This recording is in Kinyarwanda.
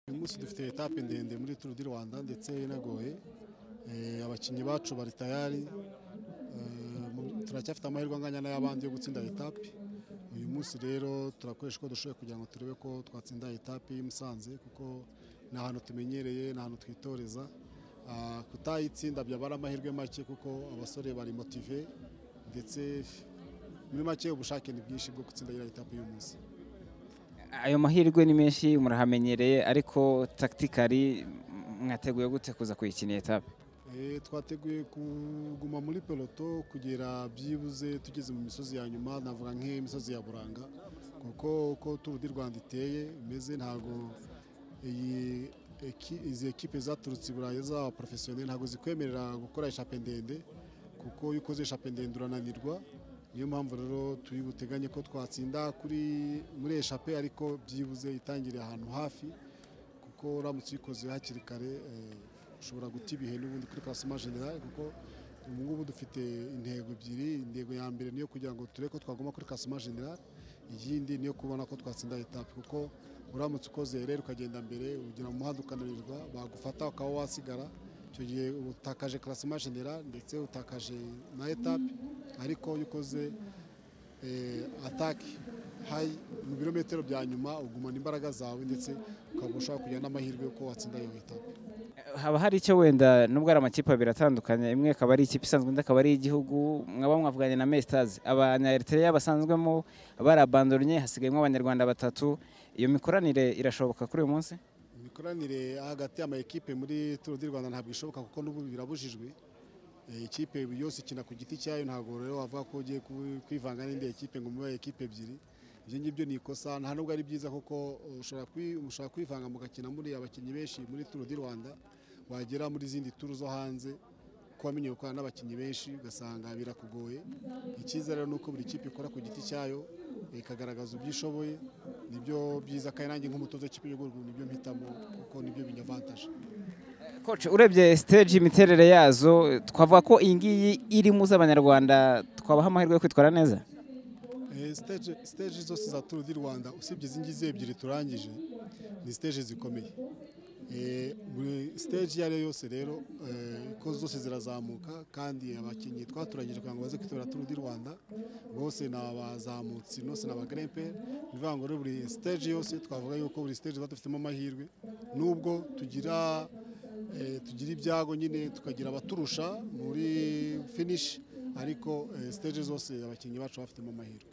uyu munsi dufite etape ndende muri turu di rwanda ndetse inagoye Eh, abakinnyi bacu bari tayari Eh, mu- turacyafite amahirwe anganya n'ay'abandi yo gutsinda etape uyu munsi rero turakoresha uko dushoboye kugira ngo turebe ko twatsinda etape y'i Musanze kuko ni ahantu tumenyereye ni ahantu twitoreza Ah, kutayitsinda byaba ari amahirwe make kuko abasore bari motive ndetse muri make ubushake ni bwinshi bwo gutsinda iyi etape y'uyu munsi ayo mahirwe ni menshi murahamenyereye ariko takitikari mwateguye gute kuza kuyikina iyi etape Eh, twateguye kuguma muri peloto kugera byibuze tugeze mu misozi ya nyuma navuga nk'imisozi ya buranga kuko uko turu di rwanda iteye imeze ntabwo iyi eki- izi ekipe zaturutse i burayi z'aba porofesiyoneri ntabwo zikwemerera gukora eshape ndende kuko iyo ukoze eshape ndende urananirwa niyo mpamvu rero turi buteganye ko twatsinda kuri muri eshape ariko byibuze itangire ahantu hafi kuko uramutse uyikoze hakiri kare eh, ushobora guta ibihe n'ubundi kuri klasima generale kuko ubu ngubu dufite intego ebyiri intego ya mbere niyo kugira ngo turebe ko twaguma kuri klasima generale iyindi niyo kubona ko twatsinda etape kuko uramutse ukoze rero ukagenda mbere ugera mu muhanda ukananirwa bagufata ukaba wasigara icyo gihe uba utakaje klasima generale ndetse utakaje na etape ariko iyo ukoze eh, ataki hayi mu birometero bya nyuma ugumana imbaraga zawe ndetse ukaba ushobora kugira n'amahirwe y'uko watsinda iyo etape haba hari icyo wenda nubwo ari amakipe abiri atandukanye imwe akaba ari ikipe isanzwe indi akaba ari iy'igihugu mwaba mwavuganye na mesitazi abanyaeritereya basanzwemo barabandonye hasigayemo abanyarwanda batatu iyo mikoranire irashoboka kuri uyu munsi imikoranire hagati y'ama ekipe muri turu di rwanda ntabwo ishoboka kuko n'ubu birabujijwe Eh, ikipe yose ikina ku giti cyayo ntabwo rero wavuga ko ugiye ku- kwivanga n'indi ekipe ngo mube ekipe ebyiri ibyo ngibyo ni ikosa nta nubwo ari byiza kuko eh, ushobora kwi- mushobora kwivanga mugakina muri abakinnyi benshi muri turu di rwanda wagera muri izindi turu zo hanze ko wamenye gukorana n'abakinnyi benshi ugasanga birakugoye icyiza rero ni uko buri kipe ikora ku giti cyayo eh, ikagaragaza ibyo ishoboye nibyo byiza kandi nanjye nk'umutoza w'ikipe y'igihugu nibyo mpitamo kuko nibyo binyavantaje koci urebye siteji imiterere yazo twavuga ko iyi ngiyi irimo z'abanyarwanda twabaha amahirwe yo kwitwara neza Eh, stage stage zose za Tour du Rwanda usibye izi ngizi ebyiri turangije ni stage zikomeye Eh, buri stage iyo ari yo yose rero eh, ko zose zirazamuka kandi abakinnyi twaturangije kugira ngo baze kwitabira Tour du Rwanda bose ni abazamutsi bose ni abagremperi ni ukuvuga ngo rero buri stage yose twavuga yuko buri stage tuba dufitemo amahirwe nubwo tugira eh, tugira ibyago nyine tukagira abaturusha muri finish ariko eh, stage zose abakinnyi bacu bafitemo amahirwe